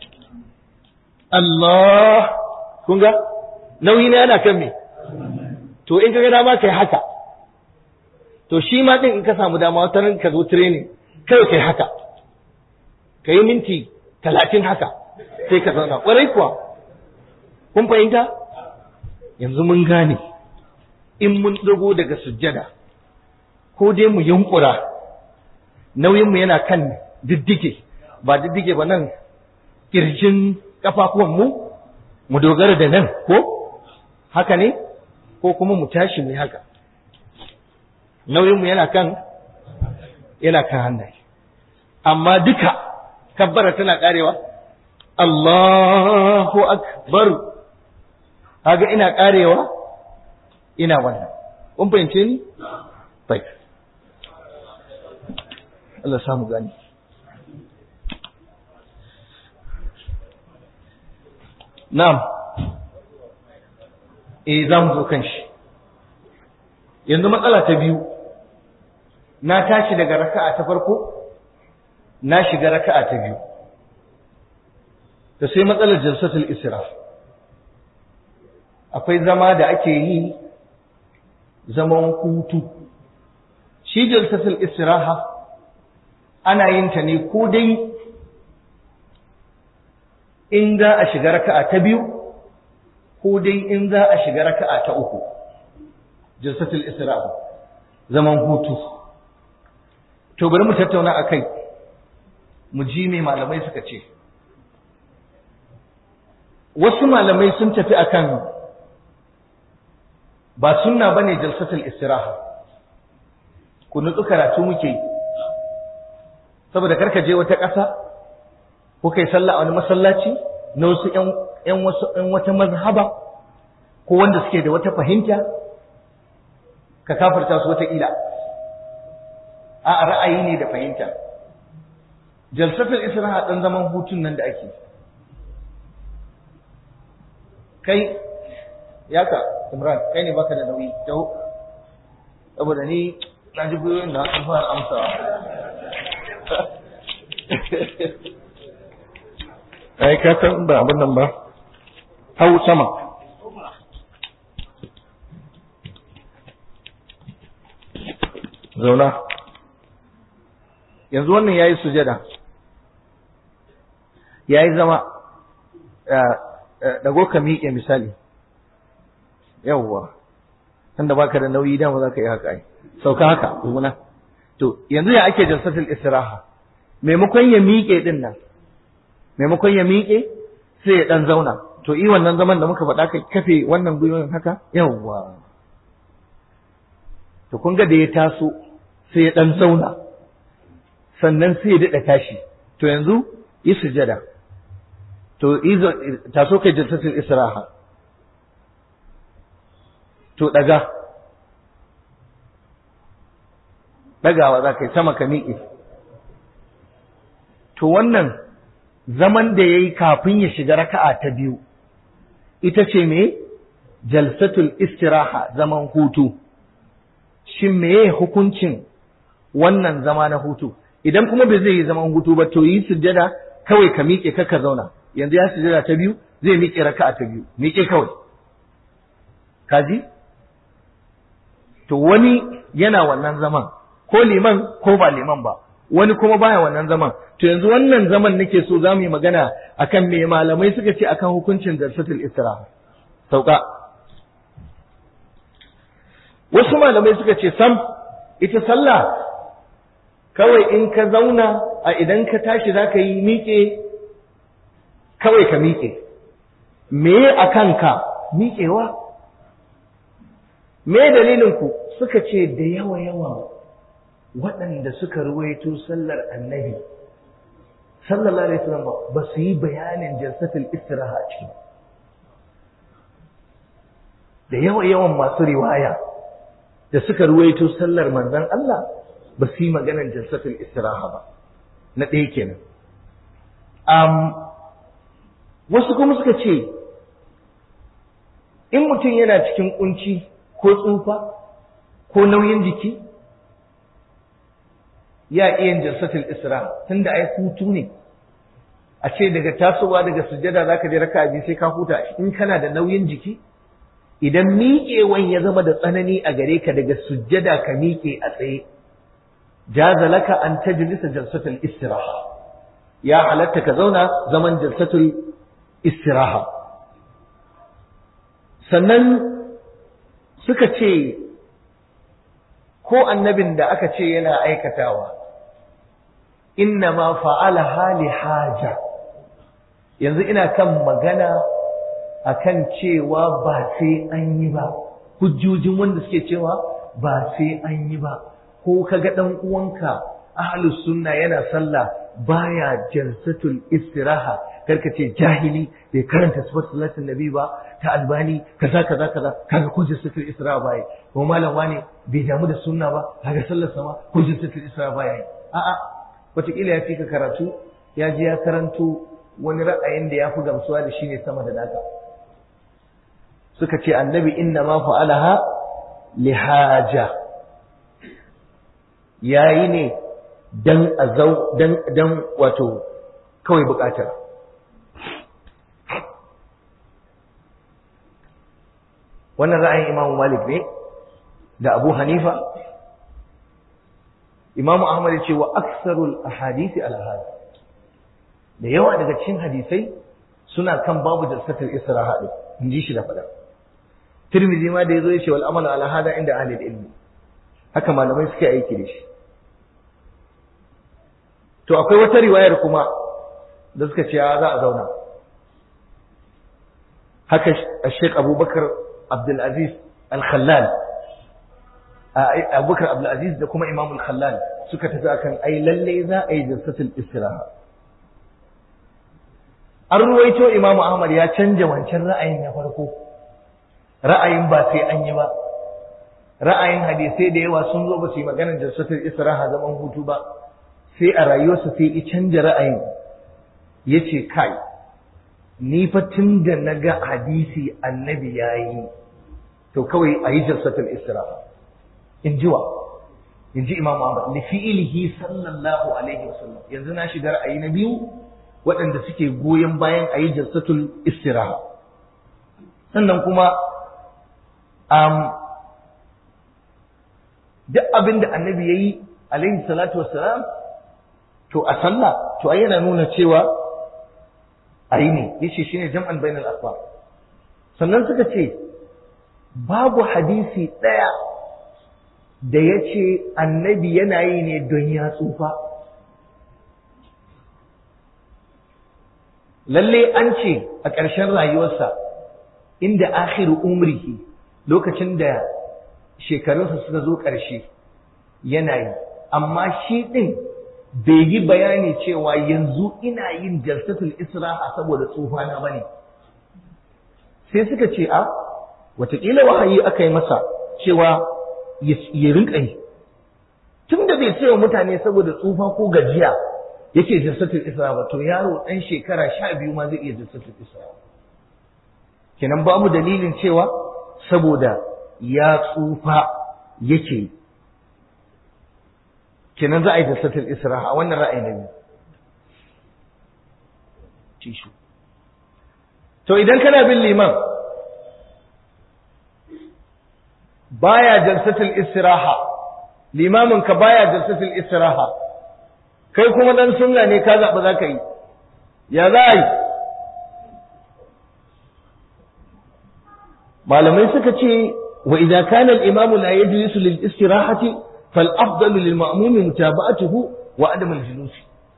Allah kun ga nauyi na yana kan me to in kaga dama kai haka to shi ma din in ka samu dama wata ran ka zo training kai kai haka kai minti talatin haka sai ka zauna kwarai kuwa kun fahimta yanzu mun gane in mun dago daga sujjada ko dai mu yunkura nauyinmu yana kan diddige ba diddige ba nan kirjin kafafuwanmu mu dogara da nan ko haka ne ko kuma mu tashi mu haka nauyinmu yana kan yana kan hannaye amma duka kabbara tana karewa Allahu akbar kaga ina karewa ina wannan kun fahimce ni bai Allah samu gani na'am eh za mu zo kan shi yanzu matsala ta biyu na tashi daga raka'a ta farko na shiga raka'a ta biyu da sai matsalar jalsatul israf akwai zama da ake yi zaman hutu shi jalsatul istiraha ana yin ta ne ko dai in za a shiga raka'a ta biyu ko dai in za a shiga raka'a ta uku jalsatul istiraha zaman hutu to bari mu tattauna akai mu ji me malamai suka ce wasu malamai sun tafi akan ba sunna bane jalsatul istiraha ku nutsu karatu muke yi saboda karka je wata ƙasa ko kai sallah a wani masallaci na wasu ƴan wasu ƴan wata mazhaba ko wanda suke da wata fahimta ka kafarta su wata ƙila a ra'ayi ne da fahimta jalsatul israha dan zaman hutun nan da ake kai yaka imran kai ne baka da nauyi taho saboda ni na ji gwiwoyin da an fara amsawa ai ka san ba abin nan ba hau sama zauna yanzu wannan yayi sujada yayi zama dago ka miƙe misali yawwa tunda baka da nauyi dama za ka yi haka ai sauka haka kuma to yanzu ya ake jalsatul istiraha maimakon ya miƙe din nan maimakon ya miƙe sai ya dan zauna to i wannan zaman da muka faɗa ka kafe wannan gwiwoyin haka yawwa to kun ga da ya taso sai ya dan zauna sannan sai ya daɗa tashi to yanzu yi sujada to taso kai jalsatul istiraha to daga dagawa za ka yi sama ka miƙe to wannan zaman da ya yi kafin ya shiga raka'a ta biyu ita ce me jalsatul istiraha zaman hutu shin meye hukuncin wannan zama na hutu idan kuma bai zai yi zaman hutu ba to yi sujjada kawai ka miƙe ka ka zauna yanzu ya sujjada ta biyu zai miƙe raka'a ta biyu miƙe kawai kaji to wani yana wannan zaman ko liman ko ba liman ba wani kuma baya wannan zaman to yanzu wannan zaman nake so za mu yi magana akan me malamai suka ce akan hukuncin jalsatul istiraha sauka wasu malamai suka ce sam ita sallah kawai in ka zauna a idan ka tashi za ka yi miƙe kawai ka miƙe me a kanka miƙewa me dalilinku suka ce da yawa yawa waɗanda suka ruwaito sallar annabi sallallahu alaihi wasallam ba su yi bayanin jalsatul istiraha a ciki da yawa yawan masu riwaya da suka ruwaito sallar manzon Allah ba su yi maganar jalsatul istiraha ba na ɗaya kenan um, wasu kuma suka ce in mutum yana cikin kunci ko tsufa ko nauyin jiki ya iya jalsatul istiraha tunda ai hutu ne a ce daga tasowa daga sujjada zaka je raka'a biyu sai ka huta in kana da nauyin jiki idan miƙewan ya zama da tsanani a gare ka daga sujjada ka miƙe a tsaye jaza laka an tajlisa jalsatul istiraha ya halatta ka zauna zaman jalsatul istiraha sannan suka ce ko annabin da aka ce yana aikatawa inna ma fa'ala hali haja yanzu ina kan magana akan cewa ba sai an yi ba hujjojin wanda suke cewa ba sai an yi ba ko kaga dan uwanka ahlus sunna yana sallah baya jalsatul istiraha karka ce jahili bai karanta sifat salatin nabi ba ta albani kaza kaza kaza kaga ko jalsatul istiraha bai ko malam wani bai damu da sunna ba kaga sallar sama ko jalsatul istiraha bai a'a wataƙila ya fi ka karatu ya je ya karanto wani ra'ayin da ya fi gamsuwa da shi ne sama da naka suka ce annabi inna ma fa'alaha lihaja yayi ne dan azau dan dan wato kawai bukatar wannan ra'ayin Imam Malik ne da Abu Hanifa Imam Ahmad ya ce wa aksarul ahadisi al da yawa daga cikin hadisai suna kan babu jalsatul istiraha din in ji shi da fada Tirmidhi ma da yazo ya ce wal amalu ala hada inda ahli ilmi haka malamai suke aiki da shi to akwai wata riwayar kuma da suka ce za a zauna haka Sheikh Abubakar Abdul Aziz Al-Khallal Abubakar Abdul Aziz da kuma Imam Al-Khallal suka tafi akan ai lalle za a yi jalsatul istiraha an ruwaito Imam Ahmad ya canja wancan ra'ayin na farko ra'ayin ba sai an yi ba ra'ayin hadisai da yawa sun zo ba su yi maganar jalsatul istiraha zaman hutu ba sai a rayuwarsa sai ya canja ra'ayin ya ce kai ni fa tun da na ga hadisi annabi ya yi to kawai a yi jalsatul istiraha in ji wa in ji imam ahmad li fi'ilihi sallallahu alaihi wasallam yanzu na shiga ra'ayi na biyu waɗanda suke goyon bayan a yi jalsatul istiraha sannan kuma um, duk abin da annabi ya yi alaihi salatu wassalam to a sallah to ai yana nuna cewa ayi ne yace shine jam'an bainal asbab sannan suka ce babu hadisi daya da yace annabi yana yi ne don ya tsufa lalle an ce a ƙarshen rayuwarsa inda akhiru umrihi lokacin da shekarunsa suka zo ƙarshe yana yi amma shi ɗin bai yi bayani cewa yanzu ina yin jalsatul isra'a saboda tsufana bane sai suka ce a watakila wahayi aka yi masa cewa ya rinka yi tun da bai ce mutane saboda tsufa ko gajiya yake jalsatul isra'a ba to yaro ɗan shekara sha biyu ma zai iya jalsatul isra'a kenan babu dalilin cewa saboda ya tsufa yake yi kenan za a yi jalsatul israha a wannan ra'ayi na biyu tishu to idan kana bin liman baya jalsatul istiraha limamin ka baya jalsatul istiraha kai kuma dan sunna ne ka zaɓi za ka yi ya za a yi malamai suka ce wa idza kana al-imamu la yajlisu lil istirahati فالأفضل للمأموم متابعته وعدم الجلوس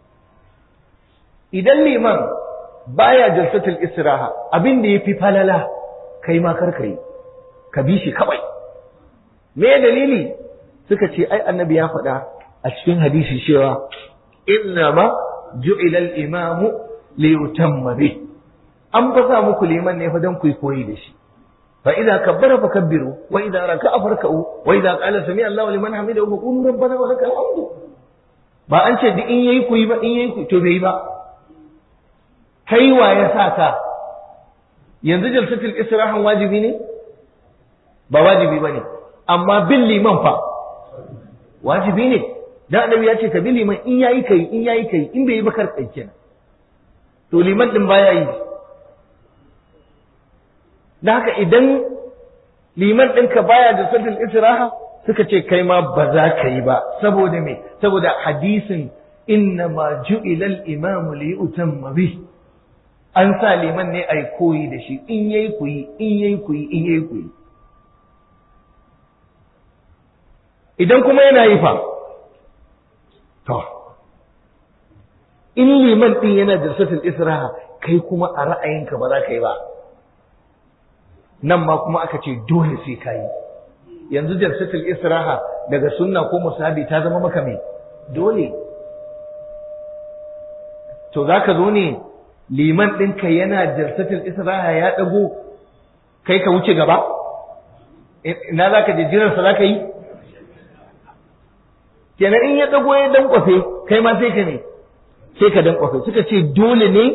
idan liman baya jalsatul istiraha abin da yafi falala kai ma kar kai ka bi shi kawai me dalili suka ce ai annabi ya faɗa a cikin hadisi cewa inna ma ju'ila al-imam li yutamma bi an fa sa muku liman ne fa dan ku koyi da shi fa idza kabbara fakabbiru wa idza raka'a farka'u wa idza qala sami Allahu liman hamidahu fa qulu rabbana wa lakal hamdu ba an ce duk in yayi ku yi ba in yayi ku to bai ba kai wa ya sa ka yanzu jalsatul istirahan wajibi ne ba wajibi bane amma bin liman fa wajibi ne dan annabi ya ce ka bi liman in yayi kai in yayi kai in bai yi ba kar kai kenan to liman din baya yi da haka idan liman ɗinka baya da jalsatul istiraha suka ce kai ma ba za ka yi ba saboda me saboda hadisin inna ma ju'ila al-imamu li yutamma bi an sa liman ne ai koyi da shi in yayi kuyi in yayi kuyi in yayi kuyi idan kuma yana yi fa to in liman din yana da jalsatul israha kai kuma a ra'ayinka ba za ka yi ba nan ma kuma aka ce dole sai ka yi yanzu jalsatul israha daga sunna ko musabi ta zama maka mai dole to zaka zo ne liman ɗinka yana jalsatul israha ya ɗago kai ka wuce gaba ina za ka je jiransa za ka yi kenan in ya ɗago ya dankwafe kai ma sai ka ne sai ka dankwafe suka ce dole ne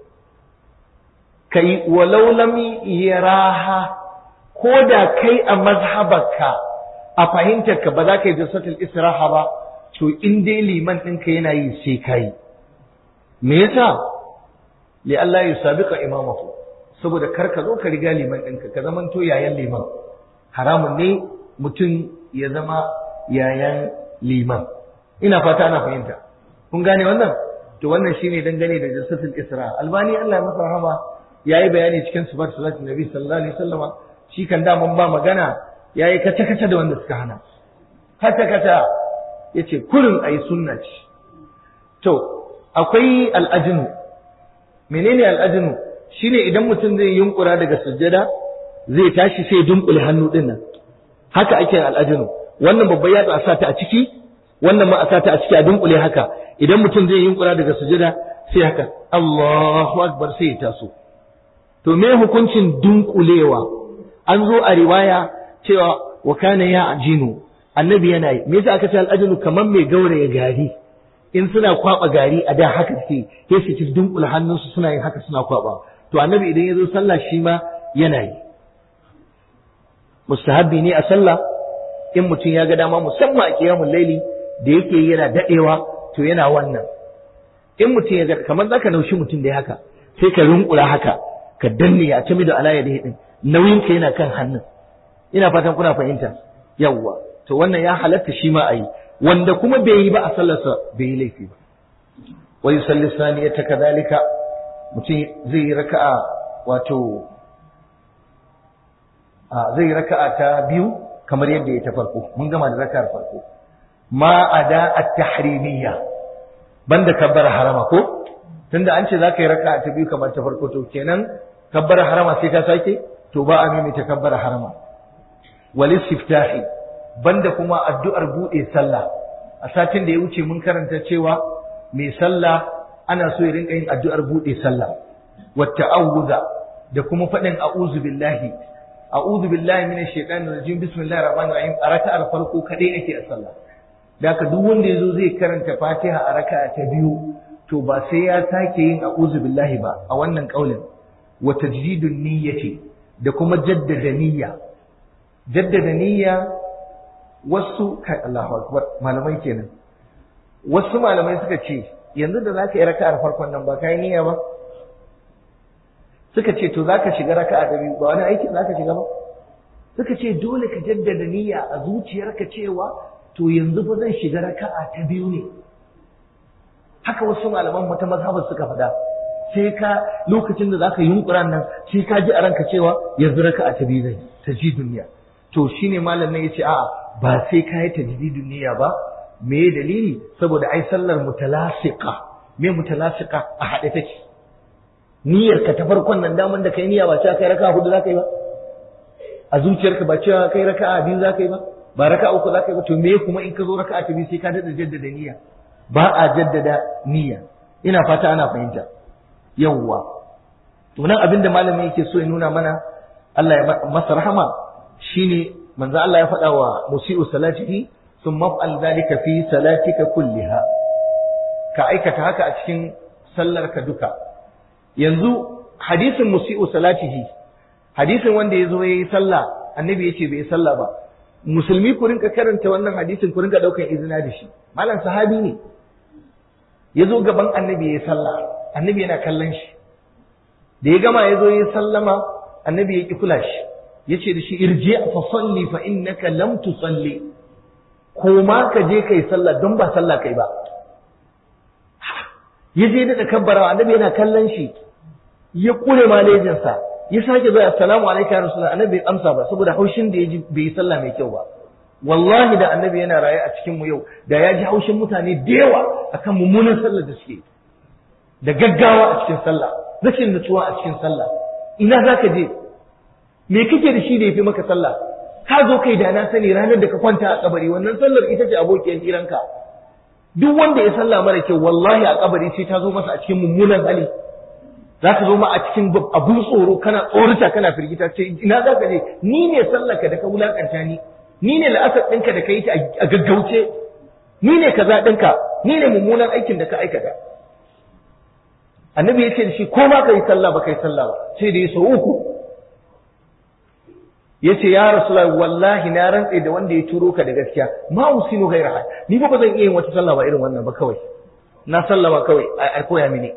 ka yi walau lam yaraha ko da kai a mazhabarka a fahimtarka ba za ka yi jalsatul israha ba to in dai liman ɗinka yana yi sai ka yi me yasa li Allah ya sabiqa imamahu saboda kar ka zo ka riga liman ɗinka ka zaman to yayan liman haramun ne mutum ya zama yayan liman ina fata ana fahimta kun gane wannan to wannan shine dangane da jalsatul isra albani Allah ya masa rahama yayi bayani cikin sifat salatin nabi sallallahu alaihi wasallama shi kan da mun ba magana yayi kace kace da wanda suka hana kace kace yace kurin ayi sunna ce to akwai al'ajinu menene al'ajinu shine idan mutum zai yunkura daga sujjada zai tashi sai dunkule hannu din nan haka ake al'ajinu wannan babban yatsa a sa ta a ciki wannan ma a sa ta a ciki a dunkule haka idan mutum zai yunkura daga sujjada sai haka Allahu akbar sai ya taso to me hukuncin dunkulewa an zo a riwaya cewa wa kana ya ajinu annabi yana yi me yasa aka ce al'ajinu kamar mai gauraya gari in suna kwaba gari a da haka suke sai su ci dunkula hannunsu suna yin haka suna kwaba to annabi idan ya zo sallah shi ma yana yi mustahabbi ne a sallah in mutum ya ga dama musamman a kiyamul laili da yake yana dadewa to yana wannan in mutum ya ga kamar zaka naushi mutum da haka sai ka rinkula haka ka danne a cimi da alaya da din nauyin ka yana kan hannun ina fatan kuna fahimta yawwa to wannan ya halatta shi ma a yi wanda kuma bai yi ba a sallarsa bai yi laifi ba wa yusalli saniyata kadhalika mutum zai yi raka'a wato a zai yi raka'a ta biyu kamar yadda ya ta farko mun gama da raka'ar farko ma ada at-tahrimiyya banda kabbar harama ko tunda an ce za ka yi raka'a ta biyu kamar ta farko to kenan kabbar harama sai ka sake to ba a mimita kabbar harama wal istiftahi banda kuma addu'ar buɗe sallah a satin da ya wuce mun karanta cewa mai sallah ana so ya rinka yin addu'ar buɗe sallah wata auza da kuma faɗin a'udhu billahi a'udhu billahi minash shaitanir rajim bismillahir rahmanir rahim a raka'ar farko kadai ake a sallah da duk wanda yazo zai karanta fatiha a raka'a ta biyu to ba sai ya sake yin a'udhu billahi ba a wannan kaulin wa tajdidun niyyati da kuma jaddada niyya jaddada niyya wasu kai Allahu akbar malamai kenan wasu malamai suka ce yanzu da zaka yi raka'ar farkon nan ba kai niyya ba suka ce to zaka shiga raka'a da biyu ba wani aiki zaka shiga ba suka ce dole ka jaddada niyya a zuciyarka cewa to yanzu fa zan shiga raka'a ta biyu ne haka wasu malaman wata mazhabar suka faɗa sai ka lokacin da zaka yunkura nan sai ka ji a ranka cewa yanzu raka'a ta biyu zai ta ji duniya to shine malam nan yace a'a ba sai ka yi tajdidun niyya ba me dalili saboda ai sallar mutalasiqa me mutalasiqa a haɗe take niyyar ka ta farkon nan daman da kai niyya ba cewa kai raka'a hudu zaka yi ba a zuciyarka ba cewa kai raka'a biyu zaka yi ba ba raka'a uku zaka yi ba to me kuma in ka zo raka'a ta biyu sai ka dada jaddada niyya ba a jaddada niyya ina fata ana fahimta yawwa to nan abinda malamin yake so ya nuna mana Allah ya masa rahama shine manzo Allah ya faɗa wa musi'u salatihi thumma fa'al dhalika fi salatika kulliha ka aikata haka a cikin sallar ka duka yanzu hadisin musi'u salatihi hadisin wanda ya zo ya yi sallah annabi ya ce bai yi sallah ba musulmi ku rinka karanta wannan hadisin ku rinka daukan izina da shi malam sahabi ne ya zo gaban annabi ya yi sallah annabi yana kallon shi da ya gama ya zo ya yi sallama annabi ya ki kula shi ya ce da shi irje fa salli fa innaka lam tusalli ko ma ka je kai sallah don ba sallah kai ba ya je da kabbara annabi yana kallon shi ya kure malejinsa ya sake zuwa assalamu alaikum ya rasulullah annabi bai amsa ba saboda haushin da ya ji bai yi sallah mai kyau ba wallahi da annabi yana raye a cikin mu yau da ya ji haushin mutane da yawa akan mummunan sallar da suke da gaggawa a cikin sallah rashin nutsuwa a cikin sallah ina zaka je me kake da shi da yafi maka sallah ka zo kai da na sani ranar da ka kwanta a kabari wannan sallar ita ce abokiyar hiranka duk wanda ya sallah mara kyau wallahi a kabari sai ta zo masa a cikin mummunan hali za ka zo ma a cikin abun tsoro kana tsorita kana firgita ce ina za ka je ni ne sallaka da ka wulakanta ni ni ne la'asar ɗinka da ka yi ta a gaggauce ni ne kaza ɗinka ni ne mummunan aikin da ka aikata annabi ya ce da shi ko ma ka yi sallah ba ka yi sallah ba sai da ya sau uku ya ce ya rasu wallahi na rantse da wanda ya turo ka da gaskiya ma usinu gaira ni ba zan iya yin wata sallah ba irin wannan ba kawai na sallama kawai a koya mini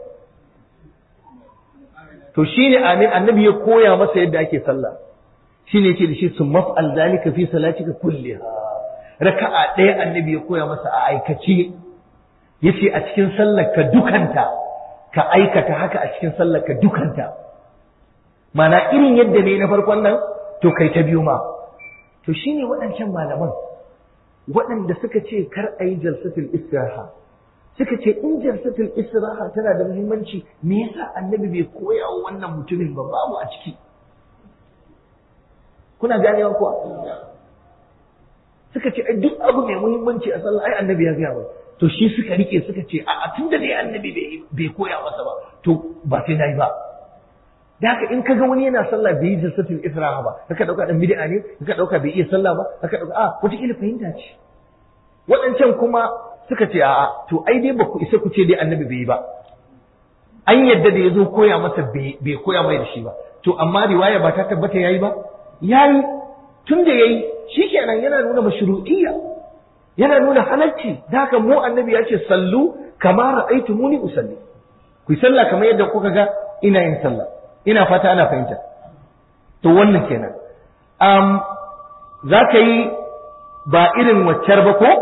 to shine amin annabi ya koya masa yadda ake sallah shine yace da shi sun maf'al zalika fi salatika kulliha raka'a ɗaya annabi ya koya masa a aikace yace a cikin sallar ka dukanta ka aikata haka a cikin sallar ka dukanta mana irin yadda ne na farkon nan to kai ta biyu ma to shine waɗancan malaman waɗanda suka ce kar a yi jalsatul istiraha suka ce in jalsatul istiraha tana da muhimmanci me yasa annabi bai koya wa wannan mutumin ba babu a ciki kuna ganewa kuwa suka ce duk abu mai muhimmanci a sallah ai annabi ya gaya ba to shi suka rike suka ce a tun da dai annabi bai koya masa ba to ba sai nayi ba da haka in kaga wani yana sallah bai yi jalsatul istiraha ba kaka dauka dan bid'a ne kaka dauka bai iya sallah ba kaka dauka a wata kila fahimta ce waɗancan kuma suka ce a'a to ai dai ba ku isa ku ce dai annabi bai yi ba an yadda da ya zo koya masa bai koya mai da shi ba to amma riwaya ba ta tabbata yayi ba yayi tun da yayi shikenan yana nuna mashru'iyya yana nuna halalci da haka mu annabi ya ce sallu kama ra'aytumuni usalli ku yi sallah kamar yadda kuka ga ina yin sallah ina fata ana fahimta to wannan kenan um, za ka yi ba irin waccar ba ko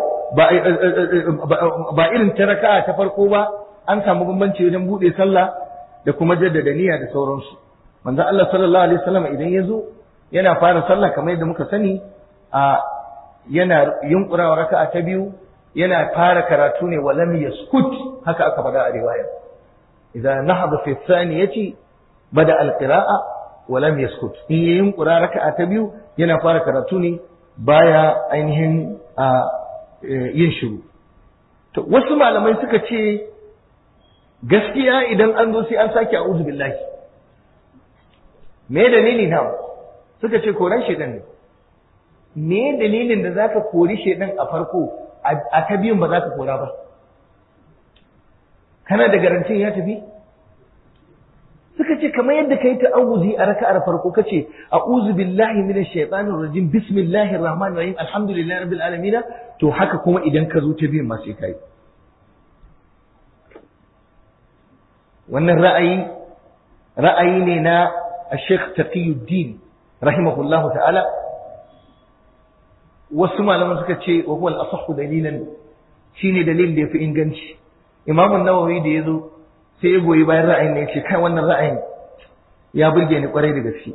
ba irin ta raka'a ta farko ba an samu bambanci wajen bude sallah da kuma jaddada niyya da sauransu manzo Allah sallallahu alaihi wasallam idan ya zo yana fara sallah kamar yadda muka sani a yana yunkurawa raka'a ta biyu yana fara karatu ne walam yaskut haka aka faɗa a riwaya idan nahada fi thaniyati bada alqira'a walam yaskut in ya yunkura raka'a ta biyu yana fara karatu ne baya ainihin a yin shiru to wasu malamai suka ce gaskiya idan an zo sai an sake a'udhu billahi me dalili na suka ce koran shedan ne me dalilin da zaka kori shedan a farko a ta biyun ba zaka kora ba kana da garantin ya tafi suka ce kamar yadda kai ta'awuzi a raka'ar farko kace a'udhu billahi minash shaitanir rajim bismillahir rahmanir rahim alhamdulillahi rabbil alamin to haka kuma idan ka zo ta biyan ma sai kai wannan ra'ayi ra'ayi ne na Sheikh Taqiyuddin rahimahullahu ta'ala wasu malaman suka ce wa huwa al-asahhu dalilan shine dalilin da yafi inganci Imam an-Nawawi da yazo sai ya goyi bayan ra'ayin ne ya ce kai wannan ra'ayin ya burge ni kwarai da gaske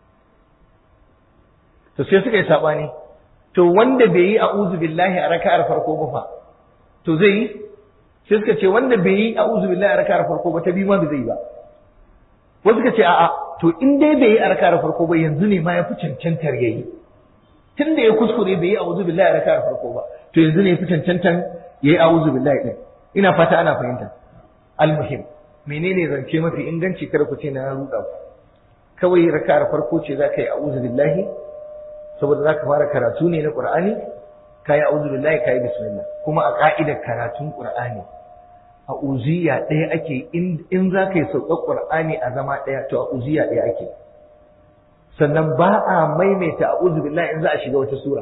to sai suka yi sabani to wanda bai yi a'udhu billahi a raka'ar farko ba fa to zai yi sai suka ce wanda bai yi a'udhu billahi a raka'ar farko ba ta bi ma bai zai ba wasu suka ce a'a to in dai bai yi a raka'ar farko ba yanzu ne ma ya fi cancantar yayi tun da ya kuskure bai yi a'udhu billahi a raka'ar farko ba to yanzu ne ya fi cancantar yayi a'udhu billahi din ina fata ana fahimta almuhim menene zance mafi inganci kada ku ce na ruɗa ku kawai raka'ar farko ce za ka yi a'udhu billahi saboda za ka fara karatu ne na qur'ani ka yi a'udhu billahi ka yi bismillah kuma a ka'idar karatun qur'ani a uziya ɗaya ake in za ka yi sauƙar qur'ani a zama ɗaya to a uziya ɗaya ake sannan ba a maimaita a'udhu billahi in za a shiga wata sura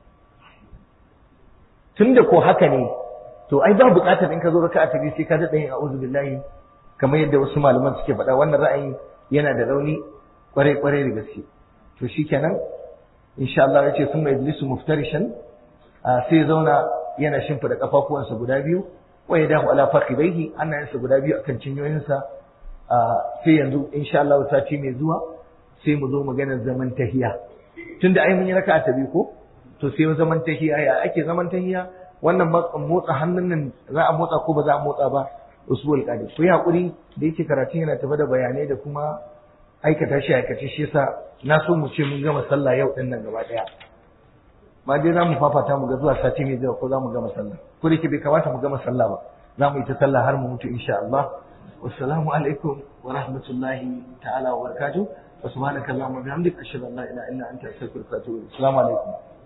tunda ko haka ne to ai ba buƙatar in ka zo raka'a ta biyu sai ka daɗa yin a'udhu billahi kamar yadda wasu malaman suke faɗa wannan ra'ayi yana da rauni kwarai kwarai da gaske to shikenan insha Allah ya ce sun mai ijlisu muftarishan sai zauna yana shimfida kafafuwansa guda biyu wa yadahu ala fakhidaihi hannayensa guda biyu akan cinyoyinsa sai yanzu insha Allah sati mai zuwa sai mu zo maganar zaman tahiya tunda ai mun yi raka'a ta biyu ko to sai zaman tahiya ya ake zaman tahiya wannan motsa hannun nan za a motsa ko ba za a motsa ba usul qadir ku yi hakuri da yake karatun yana tafi da bayanai da kuma aikata shi aikace shi yasa na so mu ce mun gama sallah yau din nan gaba daya ma dai za mu fafata mu ga zuwa sati mai zuwa ko za mu gama sallah ko da ke bai kamata mu gama sallah ba za mu yi ta sallah har mu mutu insha Allah wassalamu alaikum wa rahmatullahi ta'ala wa barakatuh wa subhanaka allahumma bihamdika ashhadu an la ilaha illa anta astaghfiruka wa atubu ilaik assalamu alaikum